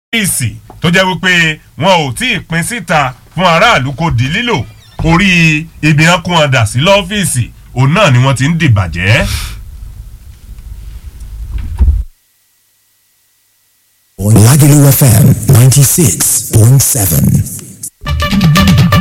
ọ́fíìsì tó jẹ́ wípé wọn ò tí ì pín síta fún aráàlú kò di lílò orí ibi hàn kún ọ̀dà sí lọ́fíìsì òun náà ni wọ́n ti ń dìbàjẹ́. Lagelu FM 96.7.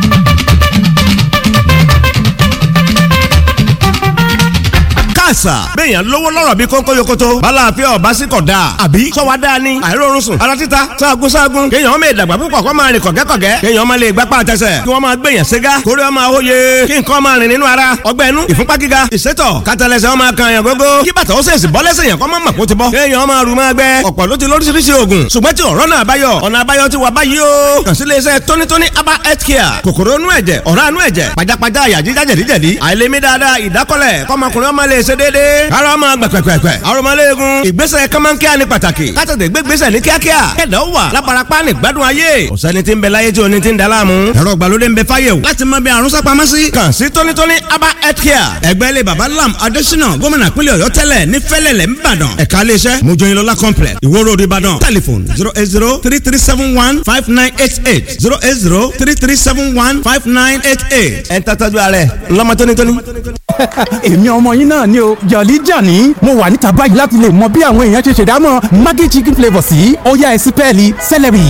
àṣà. béèyàn lówó lọ́rọ̀ bí kónkó yokoto. bala àfẹ́ ọ̀bá sí kọ̀ dáa. àbí sọ́wọ́ dáa ni. àìrórun sùn. ara títa sáàgùn sáàgùn. kéèyàn máa dàgbà púpọ̀ kó máa rìn kọ̀gẹ́kọ̀gẹ́. kéèyàn máa lè gbápá àtẹsẹ̀. kí wọ́n máa gbèyàn ségá. kórè ọmọ àwòye. kí nǹkan máa rìn nínú ara. ọgbẹ́ inú ìfúnpá gíga. ìsétọ̀ kátàlẹ́sẹ̀ ọmọ kan yàn gógó. kí bàtà ó sèṣì bọ́ lẹ́sẹ̀ yàn kọ́ máa mọ̀ kó ti bọ́. kéèyàn máa rù máa gbẹ. ọ̀pọ̀ ló ti lóríṣiríṣi oògùn. ṣùgbọ́n tí ọ̀rọ̀ náà báyọ̀. ọ̀nà àbáyọ ti wà báyìí o. kàn sí iléeṣẹ́ tónítóní aba health care. kòkòrò inú ẹ̀jẹ̀ ọ̀rá inú ẹ̀jẹ̀ pajápajá àyà jíjá jẹ̀díjẹ̀dí. àìlèmí dáadáa ìdákọ́lẹ̀ kọ́mọkùnrin ọmọ lè ṣe déédéé. ara ọmọ gbẹ̀pẹ̀pẹ̀pẹ̀. arọmọléegun. ìgbésẹ̀ kọ́mọ́nkíá ni pàtàkì. kátàdé gbégbésẹ̀ ní kíákíá. kẹ̀dá ó wà lábarapá ní gbádùn ayé. ọ̀sẹ́ni tí ń bẹ láyé tí oní ti ń da láàmú. ẹ̀rọ ìgbàlódé ń bẹ fáyé o. láti mọ bí àrùn sápamọ́ sí. kàn sí tónítóní aba health care. ẹgbẹ́ ilé baba lam adésínà gómìnà pínlẹ̀ ọ̀yọ́ tẹ́lẹ̀ ní fẹ́lẹ̀lẹ̀ ńbàdàn. ẹ̀ka iléeṣẹ́ mojoyinlola complex ìwó road ìbàdàn. telephone zero eight zero three three seven one five nine eight eight zero eight zero three three seven one five nine eight eight. ẹ̀ ń tàtàjú ààrẹ ńlọmọ tónítóní. èmi ọmọ yín náà ni o jọ̀lí jàní mo wà níta báyìí láti lè mọ bí àwọn èèyàn ṣe ṣèdámọ̀ maggi chicken flavour sí ọ̀yá ẹ̀sìn pẹ́ẹ́lí celery.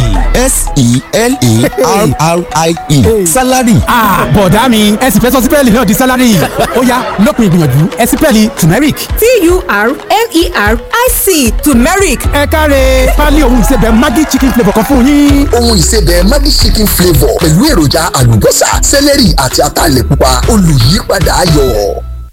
S-E-L-E-R-R-I-E. Salary. bọ̀dá mi ẹ̀sìn fẹ́ sọ sí pẹ́ẹ́lí náà di salary ọ̀yá lópin ìgbìyànjú ẹ̀sìn pẹ́ẹ́lí turmeric. t-u-r-m-e-r-i-c turmeric ẹ káre pálí ohun ìsebẹ̀ maggi chicken flavour kan fún yín. Ohun ìsebẹ̀ Maggi chicken flavour pẹ̀lú èròjà àlùbọ́sà, sẹ́lẹ̀rì àti ataalẹ̀ pupa olùyípadà ayọ̀.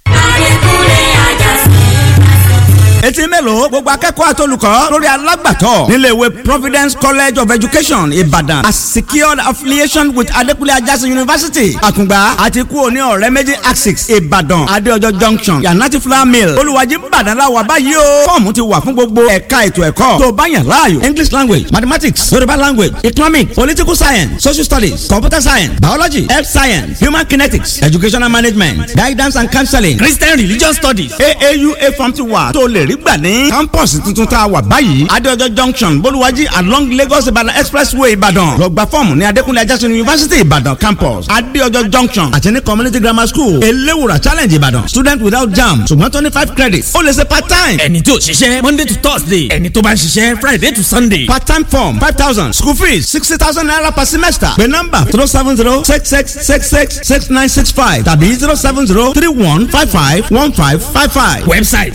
etí mélòó gbogbo akẹ́kọ̀ọ́ àtolùkọ́ lórí alágbàtọ́ nílé ìwé providence college of education ìbàdàn a secured affiliation with adekunle ajásí university àkùngbà àti kú òní ọ̀rẹ́ méjì axis ìbàdàn adéọjọ́ junction yanati flour mill olùwàjì ìbàdàn la wà báyìí o fọ́ọ̀mù ti wà fún gbogbo ẹ̀ka ètò ẹ̀kọ́ tó bá yàn láàyò english language mathematics yorùbá language economic political science social studies computer science biology health science human kinetics educational management guidance and counseling christian religious studies aaua form ti wà tó lè rí gbà ní campus tuntun tá a wà báyìí adéọjọ́ junction bolúwájí along lagos ìbàdàn expressway ìbàdàn lọ gba fọ́ọ̀mù ní adékúnlé ajásùn university ìbàdàn campus adéọjọ́ junction àti ní community grammar school eléwùrà challenge ìbàdàn student without jam ṣùgbọ́n twenty five credits ó lè ṣe part time ẹni tí ò ṣiṣẹ́ monday to thursday ẹni tó bá ń ṣiṣẹ́ friday to sunday. part time form five thousand school fees sixty thousand naira per semester pé nọ́mbà zero seven zero six six six six six nine six five tàbí zero seven zero three one five five one five five five. website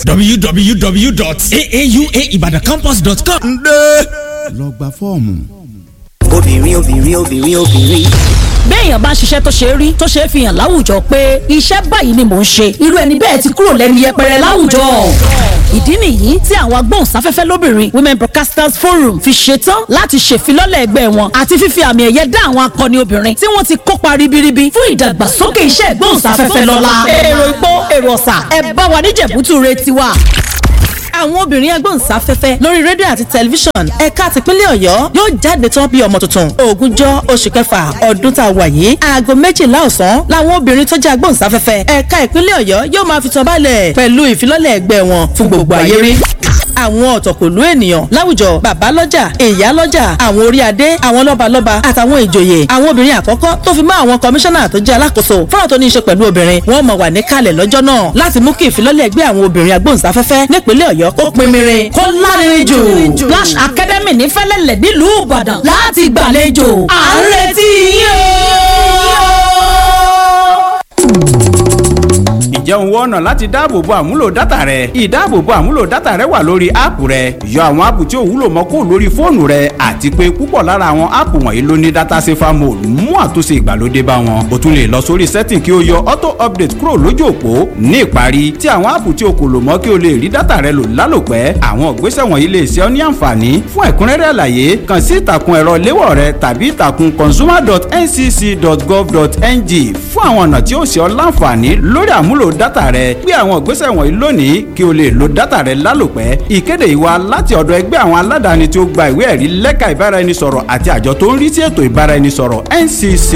www.aauaibadacampus.com. ǹdẹ́ lọ gba fọ́ọ̀mù. obìnrin obìnrin obìnrin obìnrin. béèyàn bá ń ṣiṣẹ́ tó ṣe é rí tó ṣe é fi hàn láwùjọ pé iṣẹ́ báyìí ni mò ń ṣe irú ẹni bẹ́ẹ̀ ti kúrò lẹ́nu yẹpẹrẹ láwùjọ. ìdí nìyí tí àwọn agbóhùnsáfẹ́fẹ́ lóbìnrin women broadcasters forum fi ṣetán láti ṣèfilọ́lẹ̀ ẹgbẹ́ wọn àti fífi àmì ẹ̀yẹ dá àwọn akọni obìnrin tí wọ́n ti kópa ribiribi fún ìdàgbàsókè iṣẹ́ ìgbóhùnsáfẹ́fẹ́ lọ́la. èrò ìpó èrò ọ̀sà ẹ bá wa níjẹ̀bútú re tiwa àwọn obìnrin agbóhùnsáfẹ́fẹ́ lórí rédíò àti tẹlifíṣàn ẹ̀ka tìpínlẹ̀ ọ̀yọ́ yóò jáde tán bí ọmọ tuntun ogúnjọ́ oṣù kẹfà ọdún tá a wà yìí aago méjìlá ọ̀sán làwọn obìnrin tó jẹ́ agbóhùnsáfẹ́fẹ́ ẹ̀ka ìpínlẹ̀ ọ̀yọ́ yóò máa fi tán balẹ̀ pẹ̀lú ìfilọ́lẹ̀ ẹgbẹ́ wọn fún gbogbo ayé rí àwọn ọ̀tọ̀kùlú ènìyàn láwùjọ bàbá lọ́jà ìyá lọ́jà àwọn orí adé àwọn lọ́balọ́ba àtàwọn ìjòyè àwọn obìnrin àkọ́kọ́ tó fi mọ́ àwọn kọmíṣánná tó jẹ́ alákòóso fọ́nà tó ní í ṣe pẹ̀lú obìnrin wọ́n mọ̀ wà níkàlẹ̀ lọ́jọ́ náà láti mú kí ìfilọ́lẹ̀ ẹgbẹ́ àwọn obìnrin agbóhùnsáfẹ́fẹ́ nípínlẹ̀ ọ̀yọ́ kó pinmirin kó lárinrin jù Splash Academy ní fẹ́lẹ́lẹ̀ nílùú ìbàdàn láti gbàlejò à ń retí yín ǹjẹ́ òun wọ́n ọ̀nà láti dáàbòbo àmúlò dátà rẹ ìdáàbòbo àmúlò dátà rẹ wà lórí áàpù rẹ yọ àwọn áàpù tí ò wúlò mọ́ kó lórí fóònù rẹ àti pé púpọ̀ lára àwọn áàpù wọ̀nyí ló ní dátà safer mode mú àtúnṣe ìgbàlódé bá wọn o tún lè lọ sórí setting kí o yọ auto update kúrò lójú òpó ní ìparí tí àwọn áàpù tí o kò lò mọ́ kí o lè rí dátà rẹ lò lálòpẹ́ àwọn ìgbésẹ̀ wọ̀nyí lè ṣe ọ́ ní àǹfààní fún ẹ̀kúnrẹ́rẹ́ àlàyé kàn sí ìtàkùn ẹ̀rọ léwọ̀ rẹ tàbí ìtàkùn consumer.ncc.gov.ng fún àwọn ọ̀nà tí ó ṣe ọ́ láǹfààní lórí àmúlò dátà rẹ gbé àwọn ìgbésẹ̀ wọ̀nyí lónìí kí o lè lo dátà rẹ lálòpẹ́ ìkéde ìwà láti ọ̀dọ̀ ẹgbẹ́ àwọn aládàáni tí ó gba ìwé ẹ̀rí lẹ́ka ìbáraẹnisọ̀rọ̀ àti àjọ tó ń rí sí ètò ìbáraẹnisọ̀rọ̀ NCC.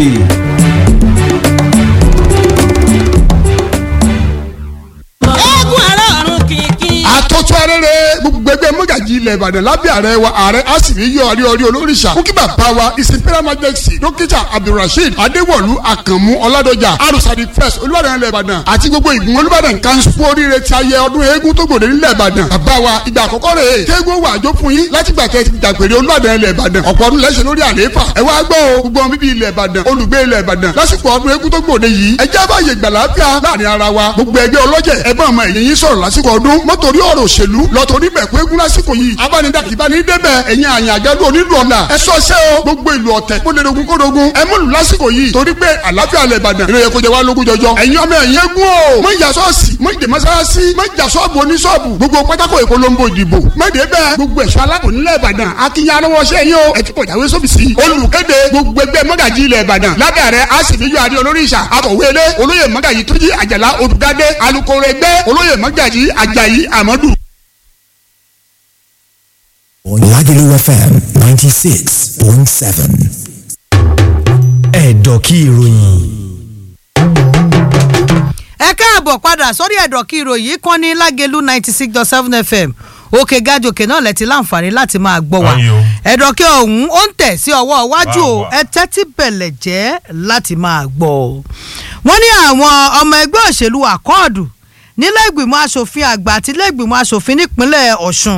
eégún àárọ̀ ọ̀run kìkì. àtọ́tún arére gbogbo ẹgbẹ́ mọ́gàjì ilẹ̀ ìbàdàn lábẹ́ ààrẹ wa ààrẹ asìrí yọ ọrí ọrí olóríṣà kúkí bàbá wa ìsìnkú majesty dókítà abdulrasheed adéwọ̀lú àkànmú ọládọjà arúsàdì first olùbàdàn ilẹ̀ ìbàdàn àti gbogbo ìgbìmọ̀ olùbàdàn kanṣu oríire ti ayẹ ọdún eégún tó gbòde nílẹ̀ ìbàdàn bàbá wa ìgbà àkọ́kọ́ rẹ̀ é kéégún wà jó fún yín láti gbà kẹ́ ti dàgbére olùbàdàn ilẹ̀ ìbàdàn ọ̀pọ̀ ọdún lẹ́sẹ̀ lórí àlééfà ẹ wá gbọ́ o gbogbo ọmọ bíbí ilẹ̀ ìbàdàn olùgbé ilẹ̀ ìbàdàn lásìkò ọdún eégún tó gbòde yìí ẹ jẹ́ báyè gbàláfíà láàrin ara wa gbogbo ẹgbẹ́ ọlọ́jẹ̀ ẹ bá ọmọ ẹ̀yìn yín sọ̀rọ̀ lásìkò ọdún mọ́tòrí ọ̀rọ̀ òṣèlú lọ́tòrí bẹ̀kú eégún lásìkò yìí abánidàkì bá ní débẹ̀ ẹ̀yin àyàn àjálù onílù ọ̀la ẹ sọ ṣẹ́ o gbogbo ìlú ọ̀tẹ̀ kó lè dogun kó dogun ẹ múlù lásìkò yìí torí pé àlàáfíà ilẹ̀ ìbàdàn ìròyìn kò jẹ́ wá lógún jọjọ ẹ̀yin ọmọ ẹ̀yìn eégún o mọ ìjà sọ́ọ̀sì mọ ìdè mọ́sálásí mọ ìjà sọ́ọ̀bù oníṣọ́ọ̀bù gbogbo pátákó ìpolongo ìdìbò mọ̀dé bẹ́ẹ̀ gbogbo ẹ̀ṣọ́ aláàbò nílẹ̀ ìbàdàn akínyà lọ́wọ́ ṣẹ́ yín o ẹ ti pọ̀ jáwé sóbìsì olùkéde gbogbo ẹgbẹ́ mọ́gàjì ilẹ̀ ìbàdàn lábẹ́ ààrẹ àṣìbíyọ adé olórí ìṣà akọ̀wé ilé olóyè mọ́gàjì túnjí àjàlá olùdádé alukoro ẹgbẹ́ olóyè mọ́gàjì àjàyí àmọ́dù. Lagelu FM ninety six point seven. Ẹ̀dọ̀kí ìròyìn. ẹ káàbọ̀ padà sórí ẹ̀dọ̀ kí ìròyìn kan ní lágẹ̀lú ninety six dot seven fm òkè gàjòkè náà lẹ́tí láǹfààní láti máa gbọ́ wa ẹ̀dọ̀ kí ọ̀hún ó ń tẹ̀ sí ọwọ́ iwájú o ẹ tẹ́tí bẹ̀lẹ̀ jẹ́ láti máa gbọ́ ọ. wọ́n ní àwọn ọmọ ẹgbẹ́ òṣèlú àkọọ́dù nílé ìgbìmọ̀ asòfin àgbà àti ilé ìgbìmọ̀ asòfin nípínlẹ̀ ọ̀ṣun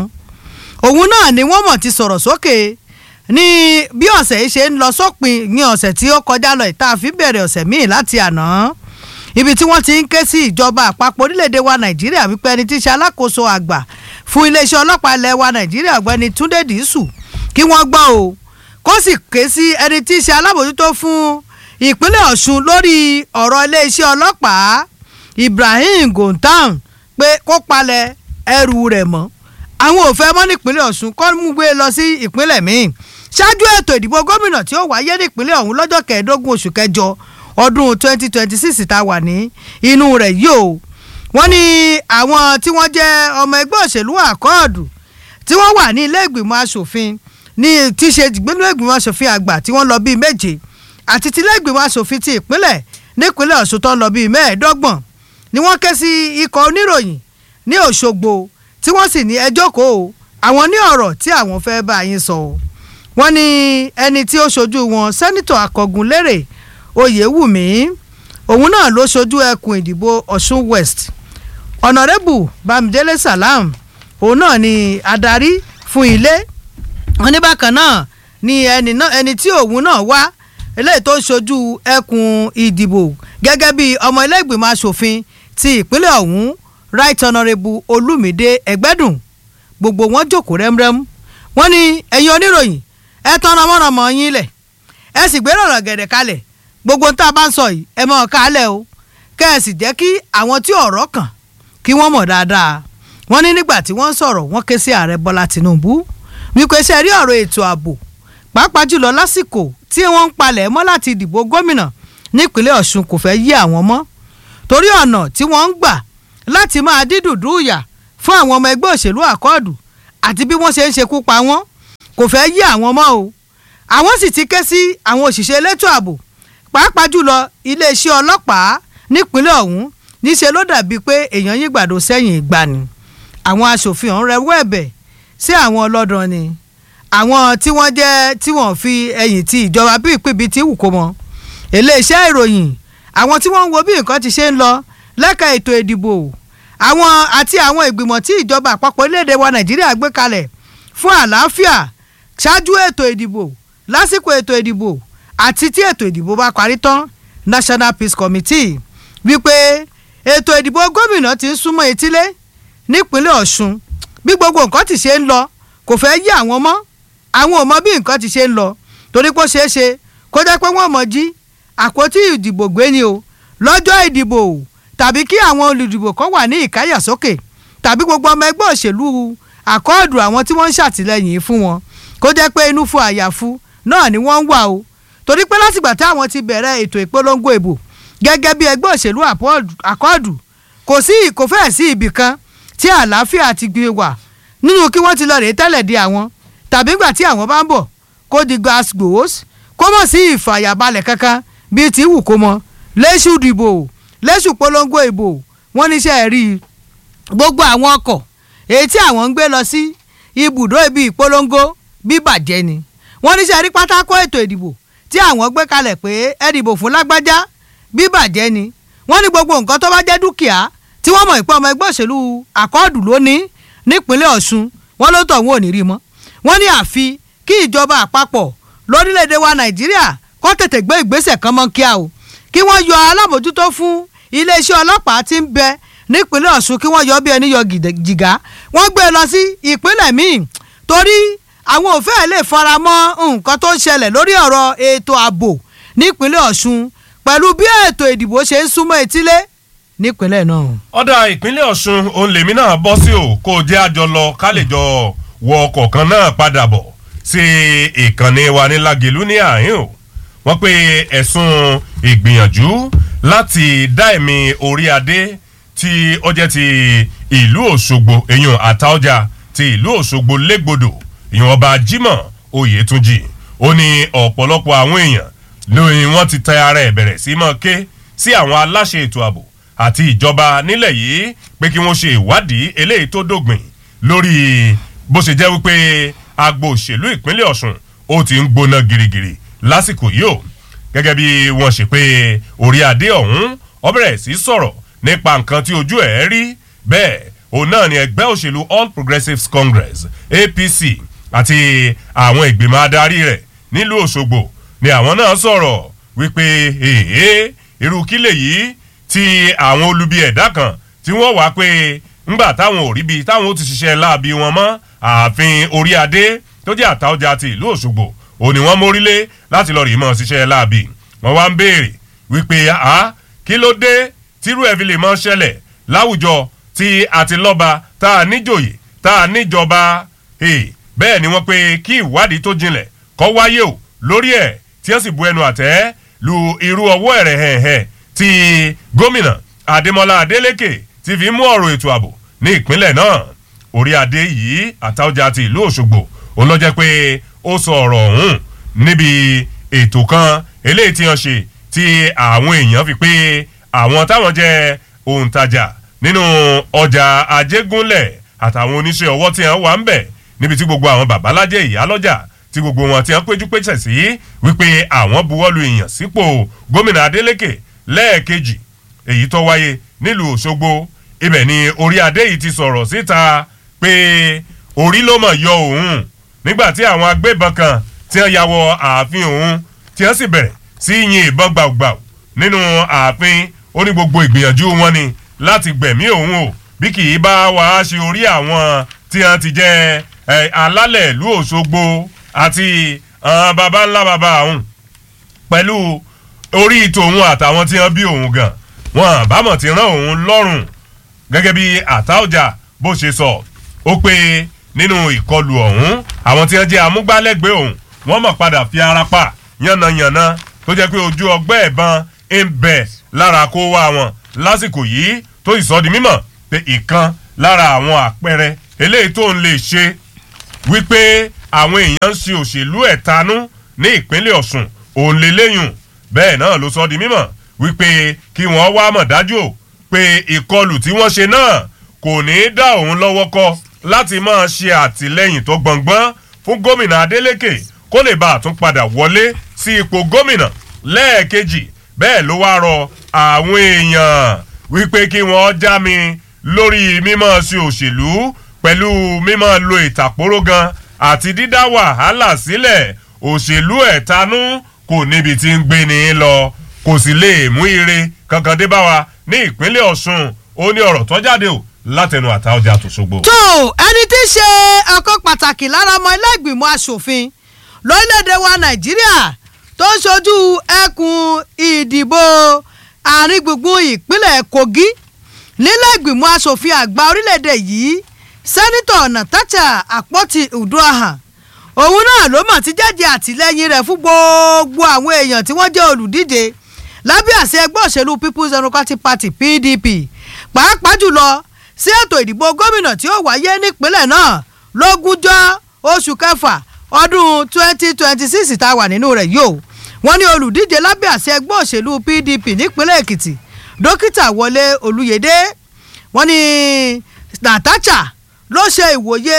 òun náà ni wọ́n mọ̀ ti sọ̀rọ̀ sókè ní bí ọ̀sẹ̀ yìí ṣe ń lọ sópin ní ọ̀sẹ̀ tí ó kọjá lọ ìta àfi bẹ̀rẹ̀ ọ̀sẹ̀ míì láti àná ibi tí wọ́n ti ń ké sí ìjọba àpapọ̀ orílẹ̀-èdè wa nàìjíríà wípé ẹni tí í ṣe alákòóso àgbà fún iléeṣẹ́ ọlọ́pàá ilẹ̀ wa nàìjíríà ọ̀gbẹ́ni túndé dìísù kí wọ́n gbọ́ o kó sì ké sí ẹni tí í ṣe alábòjútó fún ìpínlẹ̀ ọ̀ṣun lórí ọ̀rọ̀ iléeṣẹ́ ọlọ́pàá ibrahim gontan pé kó palẹ̀ ẹrù rẹ̀ mọ́ àwọn ò fẹ́ mọ́ nípínlẹ̀ ọ̀ṣun kọ́ mú gbé lọ sí ìpínlẹ̀ míì ṣáájú ètò ìdìbò gómìnà tí ó wáyé nípínlẹ̀ ọ̀hún lọ́jọ́ kẹẹ̀ẹ́dógún oṣù kẹjọ ọdún 2026 tá a wà ní inú rẹ̀ yìí o wọ́n ní àwọn tí wọ́n jẹ́ ọmọ ẹgbẹ́ òṣèlú àkọọ́dù tí wọ́n wà ní ilé ìgbìmọ̀ asòfin ní tí ṣe ìgbìmọ̀ ìgbìmọ̀ asòfin àgbà tí wọ́n lọ bíi méje àti tí ilé ìgbìmọ̀ asòfin ti ìpínlẹ̀ nípínlẹ̀ ọ̀ṣun tó lọ bíi mẹ́ẹ̀ẹ́dọ́gbọ̀n ni wọ́n ké sí ikọ̀ oníròyìn ní òṣogbo tí wọ́n sì ní ẹjọ́ kó o àwọn ní ọ̀rọ̀ tí àwọn fẹ́ bá yín sọ wọ́n ní ẹni tí ó ṣojú wọn sẹ́nitọ̀ akọ̀gùn lérè oyèwùmí òun náà ló ṣojú ẹkùn ìdìbò ọ̀ṣun west ọ̀nàrẹ́bù bámidélé salam òun náà ni adarí fún ilé wọn ní bákan náà ni ẹni náà ẹni tí òun náà wá eléyìí tó ń ṣojú ẹkùn ìdìbò gẹ́gẹ́ bí ọmọ ilé ìgbìmọ̀ asòfin ti ìpínlẹ̀ ọ̀hún right honourable olumide ẹgbẹ́dùn gbogbo wọn jókòó rẹ́mrẹ́m wọ́n ní ẹ̀yin oníròyìn ẹ tán ọmọọmọ yín lẹ̀ ẹ sì gbé rọ̀rọ̀ gẹ̀dẹ̀ kalẹ̀ gbogbo tá a bá ń sọ yìí ẹ mọ̀ ká lẹ̀ o kẹ́ ẹ sì jẹ́ kí àwọn tí ọ̀rọ̀ kàn kí wọ́n mọ̀ dáadáa wọ́n ní nígbà tí wọ́n ń sọ̀rọ̀ wọ́n ké sí ààrẹ bọ́lá tìǹbù wípé ṣe rí ọ̀rọ̀ ètò ààbò pàápàá jùlọ lásìkò tí wọ́n ń palẹ̀ mọ́ láti dìbò gómìnà nípínlẹ̀ ọ̀ṣun kò fẹ́ yí àwọn mọ́ torí ọ̀nà tí wọ́n ń gbà láti máa dídùdú ìyà fún àwọn ọmọ ẹgbẹ́ òṣèlú àkọọ́dù àti bí wọ́n ṣe ń ṣekú pa wọ́n kò fẹ́ yí àwọn mọ́ o àwọn sì ti ké sí àwọn òṣìṣẹ́ elétò ààbò pàápàá jùlọ iléeṣẹ́ ọlọ́pàá nípínlẹ̀ ọ̀hún níṣẹ́ ló dàbíi pé èèyàn yín gbàdo sẹ́yìn ìgbà ni àwọn aṣòfin ọ̀hún rẹwọ́ ẹ̀bẹ̀ sí àwọn ọlọ́dàn ni àwọn tí wọ́n jẹ́ tí wọ́n fi ẹ̀yìn ti ìjọba bí ìpínbi tí wù kó mọ́ iléeṣẹ́ ìròyìn àwọn tí wọ́n ń wo bí nǹkan ti ṣe ń lọ lẹ́ka ètò ìdìbò àwọn àti àwọn ìgbìmọ̀ tí ìjọba àpapọ̀ orílẹ̀-èdè wa nàìjíríà gbé kalẹ̀ fún àlàáfíà ṣáájú ètò ìdìbò lásìkò ètò ìdìbò àti tí ètò ìdìbò bá parí tán national peace committee wípé ètò ìdìbò gómìnà ti ń súnmọ́ etílé nípínlẹ̀ ọ̀ṣun bí gbogbo nǹkan ti ṣe ń lọ kò fẹ́ yí àwọn mọ́ àwọn ò mọ bí nǹkan ti ṣe ń lọ torí pé ó ṣeé ṣe kó jẹ́ pé wọ́n mọ̀ jí àpótí ìdìbò gbé ni o lọ́jọ́ ìdìbò tàbí kí àwọn olùdìbò kan wà ní ìkáyàsókè tàbí gbogbo ọmọ ẹgbẹ́ òṣèlú àkọọ́dù àwọn tí wọ́n ń ṣàtìlẹ́yìn fún wọn kó jẹ́ pé inú fún àyàfu náà ni wọ́n ń wà o torí pé látìgbà táwọn ti bẹ̀rẹ̀ ètò ìpolongo ìbò gẹ́gẹ́ bí ẹgbẹ́ òṣèlú àkọọ́dù kò sí kò fẹ́ẹ̀ sí ibì kan tí àlàáfíà ti gbé wà nínú kí wọ́n ti lọ rèé tẹ́lẹ̀ di àwọn tàbí gbà tí àwọn bá ń bọ̀ kó di gas gbòós kó mọ̀ sí ìfàyàbalẹ̀ kankan bíi ti wù kó mọ léṣù dìbò léṣù polongo ìbò wọ́n níṣẹ́ rí i gbogbo àwọn ọkọ̀ èyí tí àwọn ń gbé lọ sí ibùdó ibi ìpolongo bíbàjẹ́ ni wọ́n ní sẹ́rí pátákó ètò ìdìbò tí àwọn gbé kalẹ̀ pé ẹ dìbò fún lágbájá bíbàjẹ́ ni wọ́n ní gbogbo nǹkan tó bá jẹ́ dúkìá tí wọ́n mọ̀ pé ọmọ ẹgbẹ́ òṣèlú àkọọ́dù lónìí nípínlẹ̀ ọ̀ṣun wọ́n ló tọ̀ wọ́n ò ní rí mọ́ wọ́n ní àfi kí ìjọba àpapọ̀ lórílẹ̀‐èdè wa nàìjíríà kó tètè gbé ìgbésẹ̀ kan mọ́ kíá o kí wọ́n yọ alámòjútó fún iléeṣẹ́ ọlọ́pàá tí ń bẹ nípínlẹ̀ ọ̀ṣun kí wọ́n yọ bí ẹni yọ jìgá wọ́n gbé e lọ sí ìpínlẹ̀ míì torí àwọn ò fẹ́ẹ̀ lè fara mọ́ nǹkan tó ń ṣẹlẹ̀ lórí ọ̀rọ̀ ètò ààbò nípínlẹ̀ ọ̀ṣun pẹ̀lú bí ètò ìdìbò ṣe ń súnmọ́ etílé nípínlẹ̀ náà. ọ̀dà ìpínlẹ̀ ọ̀ṣun òun lèmi náà bọ́ sí o kó o jẹ́ àjọ lọ ká lè jọ wọ ọkọ̀ kan náà padà bọ̀ sí ìkànnì wa ní lagelu ní àhín o wọ́n pe ẹ̀sùn ìgbìyànjú láti dá ẹ̀mí orí adé tí ó jẹ́ ti ìlú òṣogbo èyàn àtaọ́jà ti ìlú òṣogbo légbodò èyàn ọba jimoh oyètúnjì ó ní ọ̀pọ̀lọpọ̀ àwọn èèyàn lóyún wọn ti tẹ ara ẹ̀ bẹ̀rẹ̀ sí mọ́ ké sí àwọn aláṣẹ ètò ààbò àti ìjọba nílẹ̀ yìí pé kí wọ́n ṣe ìwádìí eléyìí tó dògbìn lórí bó ṣe jẹ́ wípé agbo òṣèlú ìpínlẹ̀ ọ̀sùn ó ti ń gbóná girigiri lásìkò yìí o gẹ́gẹ́ bí wọ́n ṣe pé orí adé ọ̀hún ọ bẹ̀rẹ̀ sí sọ̀rọ̀ nípa nǹkan tí ojú ẹ̀ rí bẹ́ẹ̀ òun náà ni ẹgbẹ́ òṣèlú all progressives congress apc àti àwọn ìgbìmọ̀ adarí rẹ̀ nílùú òṣogbo ni àwọn náà sọ̀rọ̀ wípé èèyàn irú kílè yìí tí àwọn olubi ẹ̀dá kan tí wọ́n wá pé ńgbà táwọn ò rí bi táwọn ó ti ṣiṣẹ́ láabi wọn mọ́ ààfin orí adé tó jẹ́ àtàwọ̀jà ti ìlú òṣogbo ò ní wọ́n mórílé láti lọ rí mọ́ ṣiṣẹ́ láabi wọ́n wá ń béèrè wípé a kí ló dé tírú ẹ̀ fi lè mọ́ ṣẹlẹ̀ láwùjọ tí a ti lọ́ba tá a níjòyè tá a níjọba bẹ́ẹ̀ ni wọ́n pé kí ìwádìí tó jinlẹ̀ kọ́ wáyé o lórí ẹ̀ tí wọ́n sì bu ẹnu àtẹ́ lu irú ọwọ́ ẹ̀rẹ̀ hẹ̀hẹ̀ tí gómìnà adémọlá adélèké ti fi mú ọ̀rọ̀ ètò ààbò ní ìpínlẹ̀ náà orí adé yìí àtàwọ̀jà ti ìlú òṣogbo òun lọ jẹ́ pé ó sọ ọ̀rọ̀ ọ̀hún níbi ètò kan eléyìí tí wọ́n ṣe tí àwọn èèyàn fi pé àwọn táwọn jẹ́ òǹtajà nínú ọjà ajégúnlẹ̀ àtàwọn oníṣẹ́ ọwọ́ tí wọ́n wà ń bẹ̀ níbi tí gbogbo àwọn babalájẹ́ ìyálọ́jà tí gbogbo wọn ti ń péjú péjẹ sí wípé àwọn buwọ́lu èèyàn sípò gómìnà adélèké lẹ́ẹ̀kejì èyí tó wáyé nílùú òṣogbo ibẹ̀ ni orí adé yìí ti sọ̀rọ̀ síta pé orí ló mọ̀ yọ òun nígbà tí àwọn agbébọn kan tí wọ́n ya wọ ààfin òun tí wọ́n sì bẹ̀rẹ̀ sí yin ìbọn gbàùgbàù nínú ààfin ó ní gbogbo ìgbìyànjú wọn ni láti gbẹ̀mí òun o bí kì í bá wàá ṣe orí àwọn tí wọ́n ti jẹ́ alálẹ̀ ìlú òṣogbo àti baba ńlá baba àwọn pẹ̀lú orí tòun àtàwọn tí wọ́n bí òun gan wọn àbámọ̀ ti rán òun lọ́rùn gẹ́gẹ́ bí àtàwọ̀jà bó ṣe sọ ó pé nínú ìkọlù ọ̀hún àwọn tí wọ́n jẹ́ amúgbálẹ́gbẹ̀ẹ́ òun wọ́n mọ̀ padà fi ara pa yánnayànna tó jẹ́ pé ojú ọgbẹ́ ìbọn ń bẹ̀ lára kó wá wọn lásìkò yìí tó sì sọ di mímọ̀ pé ìkan lára àwọn àpẹẹrẹ eléyìí tó ń lè ṣe wípé àwọn èèyàn ń ṣe òṣèlú ẹ̀tanú ní ìpínlẹ̀ ọ̀sùn òun lè léyùn bẹ́ẹ̀ náà ló sọ di mímọ̀ wípé kí wọ́n wá mọ̀ dájú o pé ìkọlù tí wọ́n ṣe náà kò ní í dá òun lọ́wọ́ kọ́ láti máa ṣe àtìlẹ́yìn tó gbọ̀ngbọ́n fún gómìnà adeleke kó lè bá àtún padà wọlé sí ipò gómìnà lẹ́ẹ̀kejì bẹ́ẹ̀ ló wá rọ àwọn èèyàn wípé kí wọ́n já mi lórí mímọ́ sí òṣèlú pẹ̀lú mímọ́ lo ìtàkùrọ̀ gan àti dídá wàhálà sílẹ̀ òṣèlú ẹ̀tanú kò níbi tí ń gbé ní lọ kò sì lè mú ire kankan dé bá wa ní ìpínlẹ̀ ọ̀sùn ó ní ọ̀rọ̀ tó jáde o látẹnu àtàwọ̀jà tó ṣogbo. tó ẹni tí í ṣe ọkọ pàtàkì lára ọmọ ilé ìgbìmọ̀ asòfin lórílẹ̀‐èdè wa nàìjíríà tó ń ṣojú ẹkùn ìdìbò àárín gbùngbùn ìpínlẹ̀ kogi nílẹ̀ ìgbìmọ̀ asòfin àgbà orílẹ̀‐èdè yìí sẹ́nitọ̀ nàtàchà àpótí uduahan òun náà ló mà ti jẹ́jẹ́ àtìlẹ́yìn rẹ̀ fún gbogbo àwọn èèyàn tí wọ́n jẹ́ olùdíje lábẹ́ àṣẹ ẹgbẹ́ òṣèlú people's democratic party pdp pàápàá jùlọ sí ètò ìdìbò gómìnà tí ó wáyé nípínlẹ̀ náà lógúnjọ́ oṣù kẹfà ọdún twenty twenty six tá a wà nínú rẹ̀ yìí o wọ́n ní olùdíje lábẹ́ àṣẹ ẹgbẹ́ òṣèlú pdp nípínlẹ̀ èkìtì dókítà wọlé olùyèdè wọ́n ní nàtàchà ló ṣe ìwòye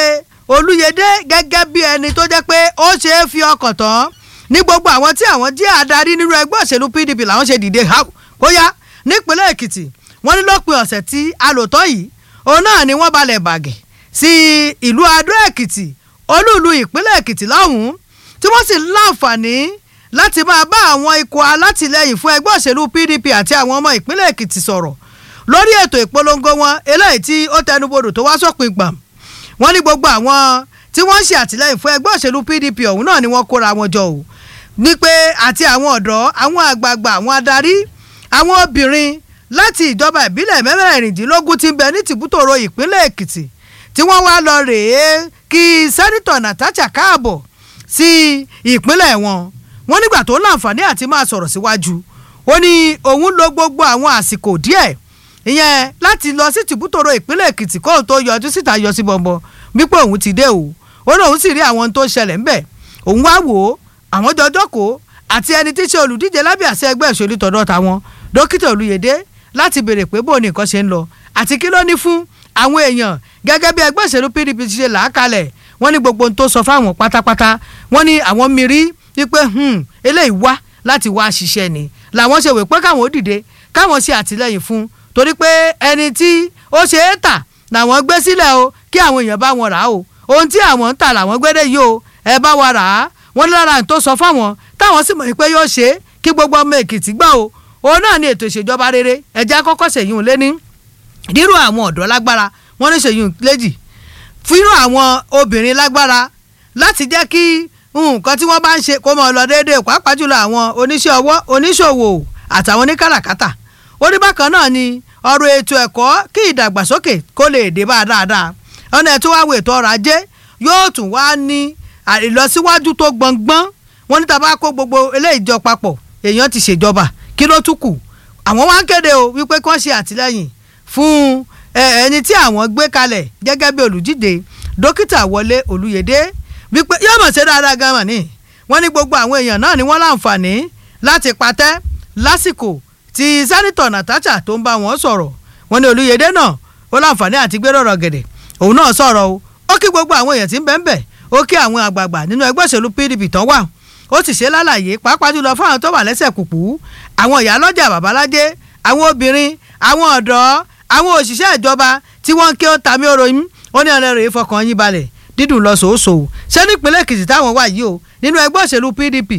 olúyẹdẹ gẹ́gẹ́ bí ẹni tó jẹ́ pé ó ṣe é fi ọkàn tán ní gbogbo àwọn tí àwọn jẹ́ adarí nínú ẹgbẹ́ òṣèlú pdp làwọn ṣe dìde kóyá nípínlẹ̀ èkìtì wọ́n ní lópin ọ̀sẹ̀ tí a lò tán yìí òun náà ni wọ́n balẹ̀ bàgẹ̀ sí ìlú adó èkìtì olúùlú ìpínlẹ̀ èkìtì lọ́hùn-ún tí wọ́n sì láǹfààní láti máa bá àwọn ikọ̀ alátìlẹyìn fún ẹgbẹ́ òṣèlú pdp àti àwọn ọmọ ìpínlẹ̀ èkìtì sọ̀rọ̀ lórí ètò ìpolongo wọn eléyìí tí ó tẹnubodò tó wá sópin gbàm wọ́n ní gbogbo àwọn tí wọ́n ń ṣe àtìlẹyìn fún ẹgbẹ́ òṣèlú pdp ọ̀hún náà ni wọ́n kóra wọn jọ o ní pé àti àwọn ọ̀dọ́ àwọn àgbààgbà àwọn adarí àwọn obìnrin láti ìjọba ìbílẹ̀ mẹ́rẹ̀ẹ̀rìndínlógún tí ń bẹ ní tìbútòrò ìpínlẹ̀ èkìtì tí wọ́n wá lọ rèé kí sẹ́nitọ̀ natasha káàbọ̀ sí ìpínlẹ̀ wọn wọ́n nígbà tó láǹfààní àti máa sọ̀rọ̀ síwájú ó ní òun lo gbogbo àwọn àsìkò díẹ̀ ìyẹn láti lọ sí tìbútòrò ìpínlẹ̀ èkìtì kóun tó yọjú síta yọ sí bọ̀m̀bọ̀ wípé òun ti dé o ó ní òun sì rí àwọn tó ń ṣẹlẹ̀ ńbẹ̀ òun wá wò ó àwọn jọjọ́ kó àti ẹni tí í ṣe olùdíje lábẹ́ àṣẹ ẹgbẹ́ òṣèlú tọ̀dọ̀ tàwọn dókítà olùyèdè láti béèrè pé bóun ní nǹkan ṣe ń lọ àti kí ló ní fún àwọn èèyàn gẹ́gẹ́ bí ẹgbẹ́ òṣèlú pdp ti ṣe làákalẹ̀ wọ́n ní gbogbo ohun tó sọ fáwọn pátápátá wọ́n ní àwọn mìírí wípé eléyìí wá láti wá ṣiṣẹ́ ni làwọn ṣe wè pé káwọn ó dìde káwọn ṣe àtìlẹyìn fún torí pé ẹni tí ó ṣe é tà làwọn gbé sílẹ̀ o kí àwọn èèyàn bá wọn rà o ohun tí àwọn ń tà làwọn gbé dé yìí o ẹ bá wa rà á wọ́n ní lára tó sọ fáwọn táwọn sì mọ̀ pé yóò ṣe é kí gbogbo ọmọ èkìtì gbà o òun náà ni ètò ìṣèjọba rere ẹ̀jẹ̀ akọ́kọ́ ṣèyún lé ní dírò àwọn ọ̀dọ́ lágbára wọ́n ní ṣèyún léjì fírò àwọn obìnrin lágbára láti jẹ́ kí nǹkan tí wọ́n bá ń ṣe kó mọ̀ lọ déédéé pàápàá jùlọ àwọn oníṣẹ́ ọwọ́ oníṣòwò àtàwọn oníkàràkátà ó ní bákan náà ni ọ̀rọ̀ ètò ẹ̀kọ́ kí ìdàgbàsókè kó lè dé bá a dáadáa ọ̀nà ètò wa wo ètò ọrọ̀ ajé yóò tún wá ní ìlọsíwájú tó gbọ̀ngbọ́n wọ́n ní tàbá kó gbogbo eléyìí jọ papọ̀ èèyàn ti ṣèjọba kí ló tún kù àwọn wá ń kéde o wípé kí wọ́n ṣe àtìlẹ́yìn fún ẹni tí àwọn gbé kalẹ̀ gẹ́gẹ́ bí olùdíje dókítà wọlé olùyèdè wípé yóò mọ̀ ṣe dáadáa gan mọ̀ ní wọ́n ní gbogbo àwọn èèyàn náà ni wọ́n láǹfààní láti patẹ́ lásìkò tí sẹ́nitọ̀ natasha tó ń bá wọn sọ̀rọ̀ wọ́n ní olùyèdè náà ó láǹfààní àti gbé rọ̀rọ̀ gẹ̀dẹ̀ òun náà sọ̀rọ̀ o ó kí gbogbo àwọn èèyàn tí ń bẹ́ẹ̀ bẹ́ẹ̀ ó kí àwọn àgbààgbà nínú ẹgbẹ́ òṣèlú pdp tán wà ó sì ṣe lálàyé pàápàá jùlọ fáwọn tó wà lẹ́sẹ̀ kùkú àwọn ìyálọ́jà babalájé àwọn obìnrin àwọn ọ̀dọ́ àwọn òṣìṣẹ́ ìjọba tí wọ́n ń ké ó ta mí oròyìn ó ní ọ̀rẹ́ rẹ̀ fọkàn yín balẹ̀ dídùn lọ sòósò ṣé nípínlẹ̀ èkìtì táwọn wà yìí o nínú ẹgbẹ́ òṣèlú pdp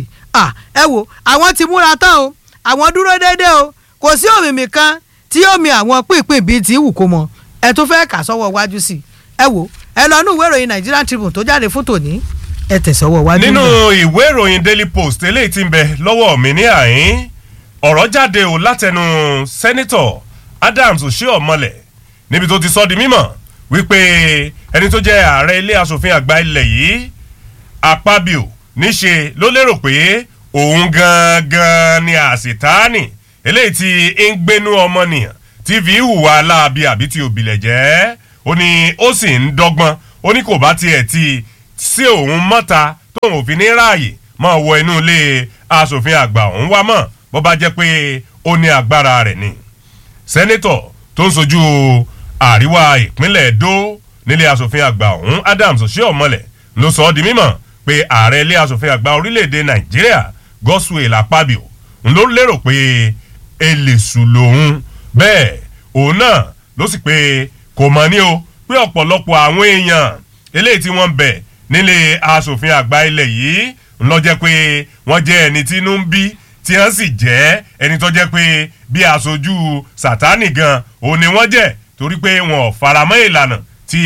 ẹ wo àwọn ti múra tán o àwọn dúró déédéé o kò sí òmìmì kan tí yóò mi àwọn pínpín bíi ti wù kó mọ ẹ tún fẹ́ kà sọ́wọ́ wájú sí ẹ wo ẹ lọ nú ìwé ìròyìn nigerian tribune tó jáde fún tòní ẹ tẹ̀sọ́wọ́ wájú. nínú ìwé ìròyìn daily post eléyìí ti ń bẹ lọ́wọ́ mi ní àyín ọ̀rọ̀ jáde o látẹnu sẹ́nitọ̀ adams oshiomhole níbi tó ti sọ di mímọ̀ wípé ẹni tó jẹ́ ààrẹ ilé asòfin àgbà ilẹ̀ yìí apabio níṣe ló lérò pé òun gangan ni àṣetánì eléyìí tí ń gbénú ọmọnìyàn tí fi hùwà aláàbí àbí tí òbílẹ̀ jẹ́ ó ní ó sì ń dọ́gbọ́n ó ní kò bá tiẹ̀ ti sí òun mọ́ta tóun ò fi ní ráàyè máa wọ inú ilé asòfin àgbà òun wá mọ̀ bó bá jẹ́ pé ó ní agbára rẹ̀ ni. sẹ́nẹ́tọ̀ tó ń sojú àríwá ìpínlẹ̀ edo nílé asòfin àgbà òun adams oshiomhole ló sọ ọ́ di mímọ̀ pé ààrẹ ilé asòfin àgbà orílẹ̀-èdè nàìjíríà godswill akpabio ń ló lérò pé elèṣù lòun bẹ́ẹ̀ òun náà ló sì pé kò mọ̀ ní o pé ọ̀pọ̀lọpọ̀ àwọn èèyàn eléyìí tí wọ́n ń bẹ̀ nílé asòfin àgbà ilẹ̀ yìí ń lọ jẹ́ pé wọ́n jẹ́ ẹni tí inú ń bí tí wọ́n sì jẹ́ ẹni tó jẹ́ pé bí aṣojú sátánì gan òun ni wọ́n jẹ́ torí pé wọn ò faramọ́ ìlànà tí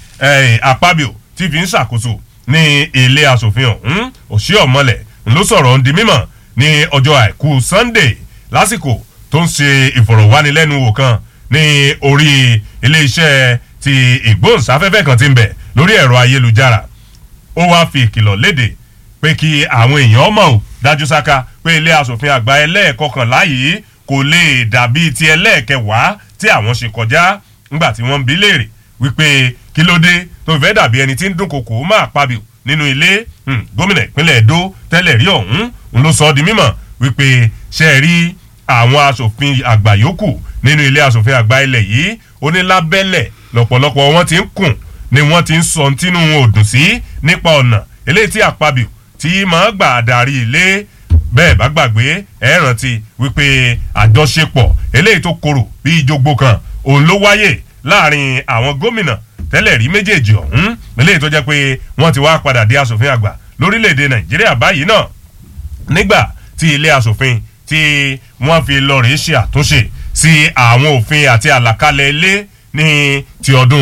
apabio ti fi ń ṣàkóso ní ilé asòfin ọ̀hún òṣì ọ̀mọlẹ̀ ló sọ̀rọ̀ ń di mímọ̀ ní ọjọ́ àìkú sunday lásìkò tó ń ṣe ìfọ̀rọ̀wánilẹ́nuwò kan ní orí iléeṣẹ́ ti ìgbóhùnsáfẹ́fẹ́ kan ti ń bẹ̀ lórí ẹ̀rọ ayélujára ó wáá fi ìkìlọ̀ léde pé kí àwọn èèyàn mọ̀ ò dájú sáká pé ilé asòfin àgbà ẹlẹ́ẹ̀kọkànlá yìí kò lè dàbí ti ẹlẹ́ẹ̀kẹwàá tí àwọn ṣe kọjá ńgbà tí wọ́n ń bí léèrè wípé kí ló dé tó fẹ́ dàbí ẹni tí ń dún kòkó máa pabio nínú ilé gómìnà ìpínlẹ̀ èdò tẹ́lẹ̀ rí ọ̀hún ń ló sọ ọ́ di mímọ̀ wípé ṣe é rí àwọn asòfin àgbà yòókù nínú ilé asòfin àgbà ilẹ̀ yìí ó ní lábẹ́lẹ̀ lọ̀pọ̀lọpọ̀ wọn ti ń kùn ni wọ́n ti ń sọ tínú wọn ò dùn sí nípa ọ̀nà eléyìí tí àpabio tí máa gbà darí ilé bẹ́ẹ̀ bá gbàgbé ẹ̀ rántí wípé àjọṣepọ̀ eléyìí tó korò bí ìjogbo kan òun ló wáyè láàrin àwọn gómìnà tẹ́lẹ̀ rí méjèèjì ọ̀hún eléyìí tó jẹ́ pé wọ́n ti wá padà di asòfin àgbà lórílẹ̀‐èdè nàìjíríà báyìí náà nígbà tí ilé asòfin tí wọ́n fi lọ rèé ṣe àtúnṣe sí àwọn òfin àti àlàkalẹ̀ ilé ní ti ọdún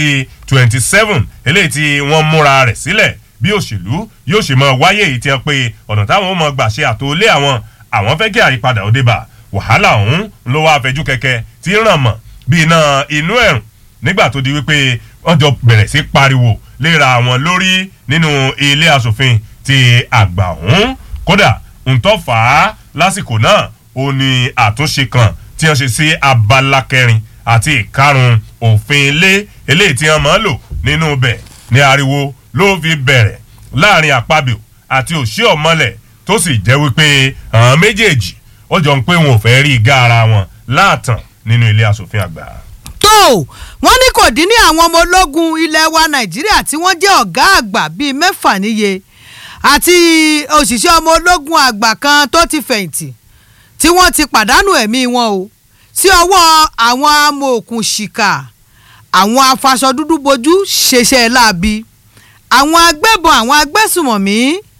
2027 eléyìí tí wọ́n múra rẹ̀ sílẹ̀ bí òṣèlú yóò ṣe mọ wáyé èyí tí wọ́n pe ọ̀nà táwọn ó mọ gbà ṣe àtòlé àwọn àwọn fẹ́ kí àyípadà ó dé bá wàhálà ọ̀hún ló wá fẹjú kẹ̀kẹ́ tí ràn mọ́ bí iná inú ẹ̀rùn nígbà tó di wípé wọ́n jọ bẹ̀rẹ̀ sí pariwo léra àwọn lórí nínú ilé asòfin ti àgbà ọ̀hún kódà ntọ́ fà á lásìkò náà ó ní àtúnṣe kan tí wọ́n ṣe sí abala kẹrin àti ìkarùn òfin ilé eléyìí tí wọ́n máa ń lò nínú bẹ̀ ní ariwo ló fi bẹ̀rẹ̀ láàrin àpabio àti òṣì ọ̀mọ́lẹ̀ tó sì jẹ́ wípé àwọn méjèèjì ó jọ ń pé wọn ò fẹ́ rí igá ara wọn láàtàn nínú ilé asòfin àgbà. tó wọ́n ní kò dín ní àwọn ọmọ ológun ilẹ̀ wa nàìjíríà tí wọ́n jẹ́ ọ̀gá àgbà bíi mẹ́fà níye àti òṣìṣẹ́ ọmọ ológun àgbà kan tó ti fẹ̀yìntì tí wọ́n ti pàdánù ẹ̀mí wọn o sí ọwọ́ àwọn amòòkùnṣìkà àwọn afaṣọ dúdú bojú ṣeṣẹ́ láabi àwọn agbébọn àwọn agbésùmọ̀mí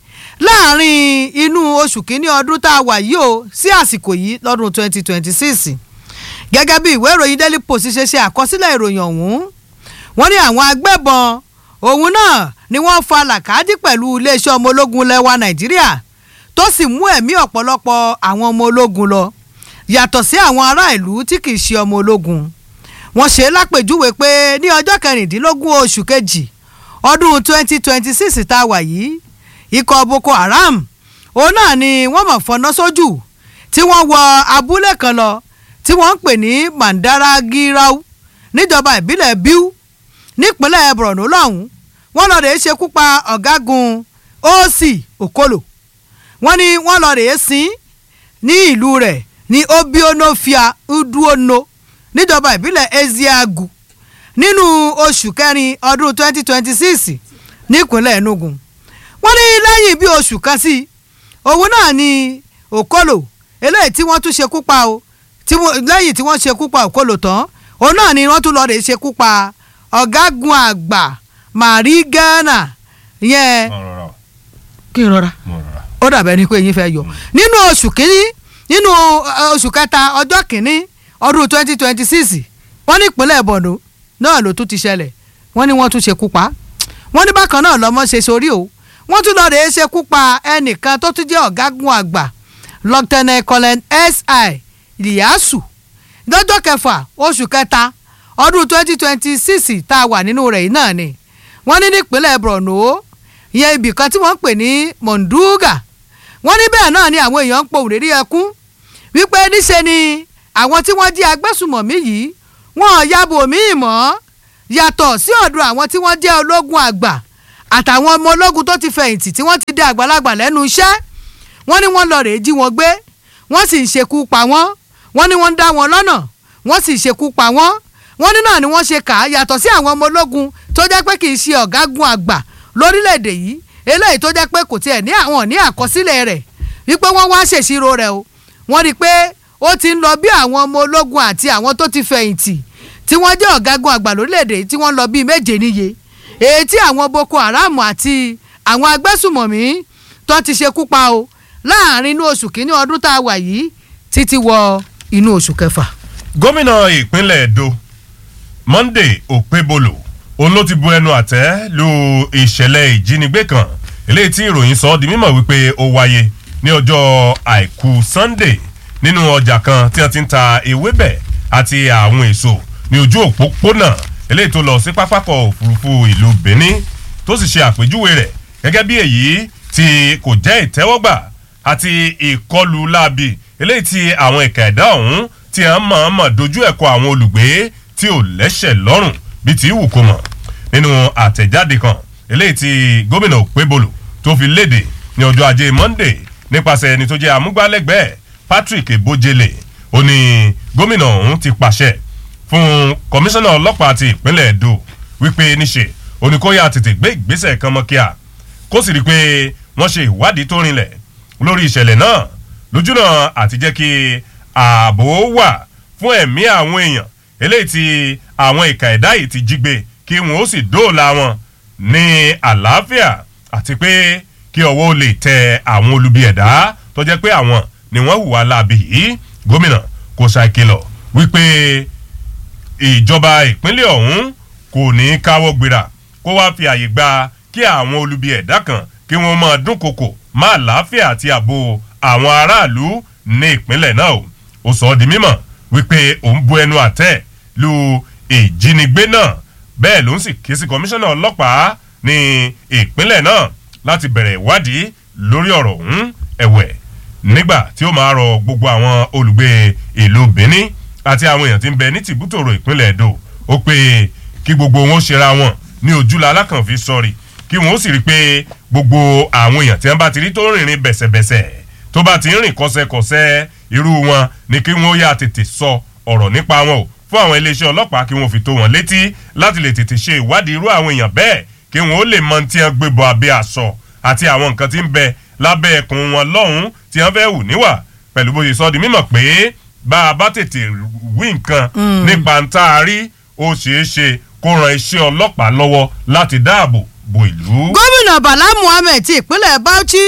láàrin inú oṣù kínní ọdún tá a wà yìí o sí àsìkò yìí lọ́dún 2026 gẹ́gẹ́ bí ìwé ìròyìn daily post ṣe ṣe àkọsílẹ̀ ìròyìn ọ̀hún wọ́n ní àwọn agbébọn òun náà ni wọ́n fa làkàdí pẹ̀lú iléeṣẹ́ ọmọ ológun lẹ́wà nàìjíríà tó sì mú ẹ̀mí ọ̀pọ̀lọpọ̀ àwọn ọmọ ológun lọ yàtọ̀ sí àwọn ará ìlú tí kì í ṣe ọmọ ológun wọ́n ṣe lápèjúwe pé ní ọjọ́ kẹrìndínlógún oṣù kejì ọdún 2026 tá a wà yìí ikọ̀ boko haram òun náà ni wọ́n mọ̀ fọ́nà sójú tí wọ́n wọ abúlé kan lọ tí wọ́n ń pè ní mandaragirau níjọba ìbílẹ̀ biu nípínlẹ̀ borno lọ́hùn wọ́n lọ́ọ́ rèé ṣekú pa ọ̀gágun oc okolo wọ́n ní wọ́n lọ́ọ́ rèé sin ní ìlú rẹ̀ ní obionofia uduono níjọba ìbílẹ̀ eziagu nínú oṣù kẹrin ọdún 2026 nípínlẹ̀ enugu wọ́n ní lẹ́yìn bí oṣù kan sí òun náà ni okolo eléyìí tí wọ́n tún ṣekú pa o lẹ́yìn tí wọ́n ṣekú pa okolo tán òun náà ni wọ́n tún lọ́ọ́ rèé ṣekú pa ọ̀gágun àgbà mari ghana yẹn kí n rọra ó dàbẹ̀ ni pé yín fẹ́ yọ nínú oṣù kínní nínú oṣù kẹta ọjọ́ kínní ọdún twenty twenty six wọ́n ní ìpínlẹ̀ bọ̀dọ̀ náà ló tún ti ṣẹlẹ̀ wọ́n ní wọ́n tún ṣekú pa wọ́n ní bákan náà lọ́mọ ṣe sórí o wọ́n tún lọ́ọ́ rèé ṣekú pa ẹnìkan tó tún jẹ́ ọ̀gágun àgbà lieutenant colonel si ìyáàsù lọ́jọ́ kẹfà oṣù kẹta ọdún twenty twenty six tá a wà nínú rẹ̀ yìí náà ni wọ́n ní nípínlẹ̀ borno ìyẹn ibì kan tí wọ́n ń pè ní monduga wọ́n ní bẹ́ẹ̀ náà ni àwọn èèyàn ń pohùn rírí ẹkún wípé níṣe ni àwọn tí wọ́n jí agbésùmọ̀mí yìí wọ́n yabo míì mọ́ yàtọ̀ sí ọ̀dọ̀ àwọn tí wọ́n jẹ́ ológun àgbà àtàwọn ọmọ ológun tó ti fẹ̀yìntì tí wọ́n ti dé àgbàlagbà lẹ́nu iṣẹ́ wọ́n ní wọ́n lọ rèé jí wọn gbé wọ́n sì ń ṣekú pa wọ́n wọ́n ní wọ́n ń dá wọn lọ́nà wọ́n sì ṣekú pa wọ́n wọ́n ní náà ni wọ́n ṣe kà á yàtọ̀ sí àwọn ọmọ ológun tó jẹ́ pé kì í ṣe ọ̀gágun àgbà lórílẹ̀‐èdè yìí eléyìí tó jẹ́ pé kò tiẹ̀ ní àwọn ní àkọsílẹ̀ rẹ̀ wípé wọ́n wá ṣèṣirò rẹ̀ o wọ́n rí i pé ó ti ń lọ bí àwọn ọmọ ológun àti àwọn tó ti fẹ̀yìntì tí wọ́n jẹ́ ọ̀gágun àgbà lórílẹ̀‐èdè yìí tí wọ́n lọ bíi méje níye èyí tí àwọn boko haram àti àwọn agbésùmọ̀mí tó ti ṣekú pa o láàrin inú oṣù kínní ọdún tá a wà yìí títí wọ inú oṣù kẹfà. gómìnà ìpínlẹ̀ edo monday òpébolo òun ló ti bu ẹnu àtẹ́ lu ìṣẹ̀lẹ̀ ìjínigbé kan eléyìí tí ìròyìn sọ ọ́ di mímọ̀ wípé ó wáyé ní ọjọ́ àìkú sunday nínú ọjà kan tí wọ́n ti ń ta ewébẹ̀ àti àwọn èso ní ojú òpópónà eléyìí tó lọ sí pápákọ̀ òfurufú ìlú benin tó sì ṣe àpèjúwe rẹ̀ gẹ́gẹ́ bí èyí tí kò jẹ́ ìtẹ́wọ́gbà àti ìkọlù láabi eléyìí tí àwọn ẹ̀ka ẹ̀dá ọ̀hún tí wọ́n mọ̀ọ́mọ̀ dojú ẹ̀kọ́ àwọn olùgbé tí ò lẹ́sẹ̀ lọ́rùn bíi ti wù kó mọ̀ nínú àtẹ̀jáde kan eléyìí tí gómìnà òpébolo tó fi léde ní ọjọ́ ajé monday nípasẹ̀ ẹni tó jẹ́ amúgbálẹ́gbẹ̀ẹ́ patrick ebojele ó ní gómìnà ọ̀hún ti pàṣẹ fún kọmíṣánná ọlọ́pàá ti ìpínlẹ̀ edo wípé níṣe oníkóyà tètè gbé ìgbésẹ̀ kan mọ́ kíá kó sì rí i pé wọ́n ṣe ìwádìí tó rinlẹ̀ lórí ìṣẹ̀lẹ̀ náà lójúnà àti jẹ́ kí ààbò wà fún ẹ̀mí àwọn èèyàn eléyìí tí àwọn ìka ẹ̀dá yìí ti jí gbé kí wọ́n ó sì dóòlà wọn ní àlàáfíà àti pé kí ọwọ́ lè tẹ àwọn olubi ẹ̀dá tó jẹ́ pé àwọn ni wọ́n hùwà láabi yìí gómìnà kò ṣàkìlọ̀ wípé ìjọba ìpínlẹ̀ ọ̀hún kò ní í káwọ́ gbéra kó wá fi àyè gba kí àwọn olubi ẹ̀dá kan kí wọ́n máa dúnkokò má àlàáfíà àti ààbò àwọn aráàlú ní ìpínlẹ̀ náà o ó sọ ọ́ di mímọ̀ wípé òun bu ẹnu àtẹ́ lu ìjínigbé náà bẹ́ẹ̀ ló ń sì ké sí kọmíṣánná ọlọ́pàá ní ìpínlẹ̀ náà láti bẹ̀rẹ̀ ìwádìí lórí ọ̀rọ̀ ọ̀hún ẹ̀wẹ̀ nígbà tí ó máa rọ gbogbo àwọn olùgbé ìlú benin àti àwọn èèyàn tí ń bẹ ní tìbútòrò ìpínlẹ̀ èdò ó pé kí gbogbo wọn ó ṣera wọn ní ojúlá alákànfin sọrí kí wọn ó sì rí i pé gbogbo àwọn èèyàn tí wọn bá ti rí tó rìnrìn bẹ̀sẹ̀bẹ̀sẹ̀ tó bá ti ń rìn kọ́sẹ́kọ́sẹ́ irú wọn ni kí wọn ó yà tètè sọ ọ̀rọ̀ nípa wọn o fún àwọn iléeṣẹ́ ọlọ́pàá kí wọ́n fi tó wọn létí láti lè tètè ṣe ìwádìí irú àwọn èèyàn bẹ́ẹ̀ kí wọ́n ó lè mọ tí wọ́n gbé bọ̀ abẹ́ aṣọ àti àwọn nǹkan tí ń bẹ lábẹ́ ẹkùn wọn lọ́hùn tí wọ́n fẹ́ hù níwà pẹ̀lú bó ṣe sọ di mímọ̀ pé bá a bá tètè wí nǹkan nípa ń tá a rí ó ṣeé ṣe kó ran iṣẹ́ ọlọ́pàá lọ́wọ́ láti dáàbò bo ìlú. gómìnà bala muhammed ti ìpínlẹ̀ bauchi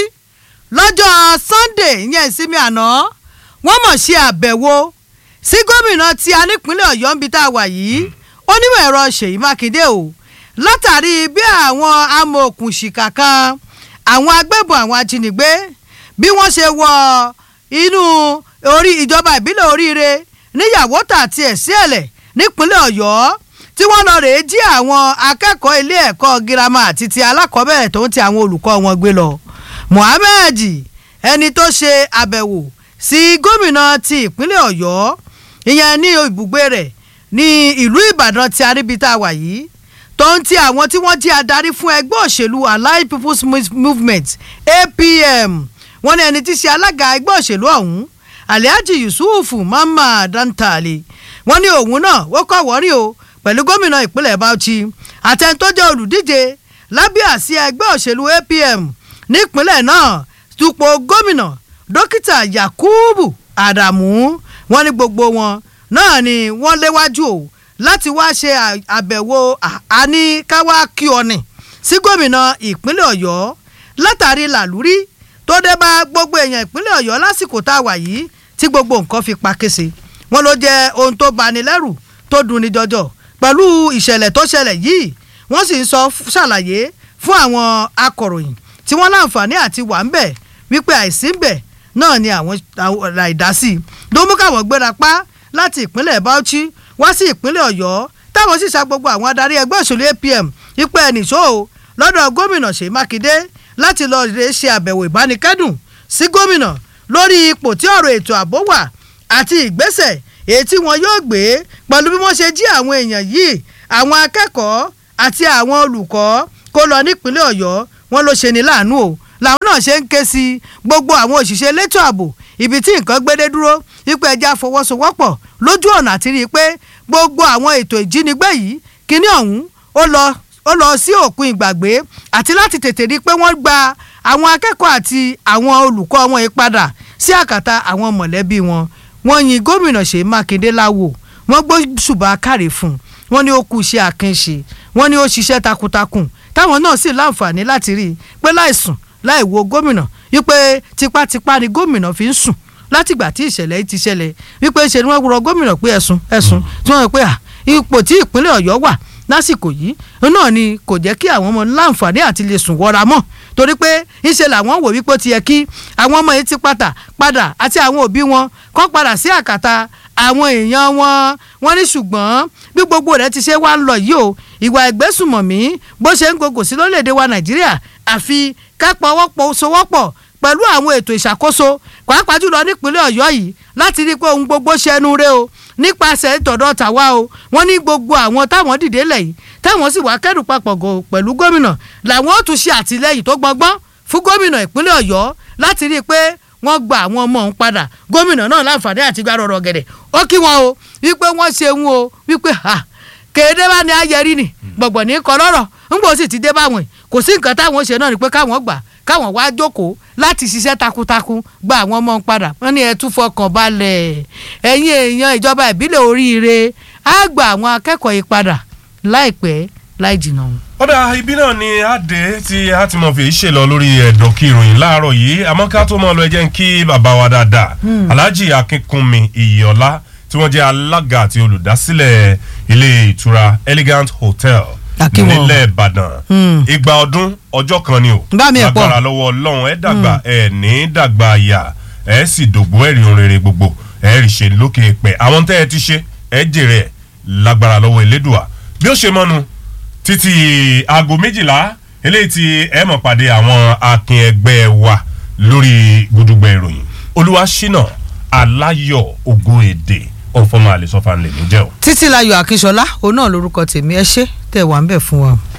lọ́jọ́ sunday ìyẹn ìsinmi àná wọ́n mọ̀ ṣe àbẹ̀wò sí gómìnà tí a nípínlẹ̀ ọ̀yọ́ ń bi tá a wà yìí onímọ̀ ẹ̀rọ ṣèyí mákindé o látàrí bí àwọn amòòkùnṣìkà kan àwọn agbébọn àwọn ajínigbé bí wọ́n ṣe wọ inú orí ìjọba ìbílẹ̀ oríire níyàwó tà àti ẹ̀sí ẹ̀lẹ̀ nípínlẹ̀ ọ̀yọ́ tí wọ́n lọ rèé jí àwọn akẹ́kọ̀ọ́ ilé ẹ̀kọ́ girama àti ti alákọ̀ọ́bẹ̀rẹ̀ tó ń ti àwọn olùkọ́ wọn gbé lọ mohammed ẹni tó ṣe àbẹ̀wò sí gómìnà ti ìpínlẹ̀ ọ̀yọ́ ìyẹn ní ibùgbé rẹ̀ ní ìlú ìbàdàn tí aríbitá wà yìí tó ń ti àwọn tí wọ́n jí adarí fún ẹgbẹ́ òṣèlú allied people's movement apm wọ́n ní ẹni tí ṣe alága ẹgbẹ́ òṣèlú ọ̀hún alhaji yusuf mama dantale wọ́n ní òun náà ó kọ́ wọ́rí o pẹ̀lú gómìnà ìpínlẹ̀ bauchi àtẹnudọ́jọ́ olùdíje lábẹ́ àsíá ẹgbẹ́ òṣèlú apm nípínlẹ̀ náà dupò gómìnà dókítà yakubu adamu wọ́n ní gbogbo wọn náà ni wọ́n léwájú o láti wá ṣe àbẹ̀wò àníkáwá kí ọ̀nì sí gómìnà ìpínlẹ̀ ọ̀yọ́ látàrí làlúrí tó dé bá gbogbo èèyàn ìpínlẹ̀ ọ̀yọ́ lásìkò tá a wà yìí tí gbogbo nǹkan fi pa kése wọn ló jẹ́ ohun tó bani lẹ́rù tó dunni jọjọ pẹ̀lú ìṣẹ̀lẹ̀ tó ṣẹlẹ̀ yìí wọ́n sì ń sọ ṣàlàyé fún àwọn akọ̀ròyìn tí wọ́n láǹfààní àti wà ń bẹ̀ wípé àìsí ń bẹ̀ náà ni àwọn àìdásí ló mú káwọn gbéra pa láti ìpínlẹ̀ bauchi wá sí ìpínlẹ̀ ọ̀yọ́ táwọn sì sa gbogbo àwọn adarí ẹgbẹ́ òṣèlú apm ipò ẹnìṣó o lọ́dọ̀ gómìnà ṣèyí mákindé láti lọ rè ṣe àbẹ̀wò ìbánikẹ́dùn sí gómìnà lórí ipò tí ọ̀rọ̀ ètò ààbò wà àti ìgbésẹ̀ èyí tí wọn yóò gbé pẹ̀lú bí wọ́n ṣe jí àwọn èèyàn yìí àwọn akẹ́kọ̀ọ́ àti àwọn olùkọ́ kó lọ nípínlẹ̀ ọ̀yọ́ wọn ló ṣe ní láàánú o làwọn náà ṣe ń ké sí gbogbo àwọn òṣìṣẹ́ elétò ààbò ibi tí nǹkan gbédé dúró wípé ẹja fọwọ́sowọ́pọ̀ lójú ọ̀nà àti rí i pé gbogbo àwọn ètò ìjínigbé yìí kíní ọ̀hún ó lọ ó lọ sí òpin ìgbàgbé àti láti tètè rí i pé wọ́n gba àwọn akẹ́kọ̀ọ́ àti àwọn olùkọ́ wọn yìí padà sí àkàtà àwọn mọ̀lẹ́bí wọn wọ́n yin gómìnà ṣèyí mákindé láwò wọ́n gbó ṣùgbọ́n káre fún un wọ́n ní ó kú iṣẹ́ àkànṣe wọ́n ní ó ṣiṣẹ́ takuntakun táwọn náà sì láǹfààní láti rí i pé láìsùn láì wo gómìnà wípé tipátipá ni gómìnà fi ń sùn látìgbà tí ìṣẹ̀lẹ̀ yìí ti ṣẹlẹ̀ wípé ṣe ni wọ́n rọ gómìnà pé ẹ̀sùn ẹ̀sùn tí wọ́n rò pé ipò tí ìpínlẹ̀ ọ̀yọ́ wà lásìkò yìí náà ni kò jẹ́ kí àwọn ọmọ láǹfààní àti lè sùn wọra mọ́ torí pé ńṣe làwọn wò wípé ó ti yẹ kí àwọn ọmọ yìí ti pàtà padà àti àwọn òbí wọn kọ́ padà sí àkàtà àwọn èèyàn wọn wọn ní ṣùgbọ́n bí gbogbo rẹ̀ ti ṣe wá ń lọ yìí o ìwà ìgbésùmọ̀mí bó ṣe ń gògò sí lórílẹ̀‐èdè wa nàìjíríà àfi kápọ̀ wọ́pọ̀ sowọ́pọ̀ pẹ̀lú àwọn ètò ìṣàkóso pàápàá jùlọ nípínlẹ̀ ọ̀yọ́ yìí láti rí i pé ohun gbogbo ṣẹnu rẹ o nípasẹ̀ ìtọ̀dọ̀ tàwa o wọ́n ní gbogbo àwọn táwọn dìde lẹ̀ yìí táwọn sì wá kẹ́rù papọ̀ pẹ̀lú gómìnà làwọn ó tún ṣe àtìlẹ́yìn tó gbọngbọ́n fún gómìnà ìpínlẹ̀ ọ̀yọ́ láti rí i pé wọ́n gba àwọn ọmọ òun padà gómìnà náà láǹfààní àti gbà rọrọ gẹ̀dẹ̀ ó kí wọn o wípé wọ́n ṣe ń o wípé ha kéde bá ní ayẹrí ni gbọ̀gbọ̀ ní kọ lọ́rọ̀ ńgbò sì ti dé báwọn yìí kò sí nǹkan táwọn ṣe náà ni pé káwọn gbà káwọn wá jókòó láti ṣiṣẹ́ takuntakun gba àwọn ọmọ padà wọ́n ní ẹ tún fọkàn balẹ̀ ẹ̀yin èèyàn ìjọba ìbílẹ̀ oríire á gba àwọn akẹ́kọ̀ọ́ yìí padà láìpẹ́ láì jìnnà wọn. ọ̀dà ibi náà ni a dé tí a ti mọ̀ fi ṣe lọ lórí ẹ̀dọ̀ kí ìròyìn láàárọ̀ yìí àmọ́ ká tó mọ̀ lọ ẹ jẹ́ ń kí bàbá wa dáadáa alhaji akínkúnmi ìyọ̀lá tí wọ́n jẹ́ alága àti olùdásílẹ̀ ilé ìtura elegant hotel nílẹ̀ ìbàdàn igba ọdún ọjọ́ kan ni o lágbára lọ́wọ́ ọlọ́run ẹ dàgbà ẹ ní dàgbà àyà ẹ sì dògbò ẹ̀rí orere gbogbo ẹ rí ṣe lókè pẹ̀ àwọn tẹ́ ẹ ti ṣe ẹ jèrè ẹ lágbára lọ́wọ́ elédùà bí ó ṣe mọ́nu títí aago méjìlá eléyìí tí ẹ mọ̀ pàdé àwọn akin ẹgbẹ́ wa lórí gudugbẹ ìròyìn olúwa ṣínà aláyọ̀ ògo èdè ọ̀fọ̀mọ́ àlè sọ́fà ńlẹ̀ níjẹ́ o. títí láyọ̀ akínṣọlá òun náà lórúkọ tèmi ẹ ṣé tẹ̀ wá ń bẹ̀ fún wa.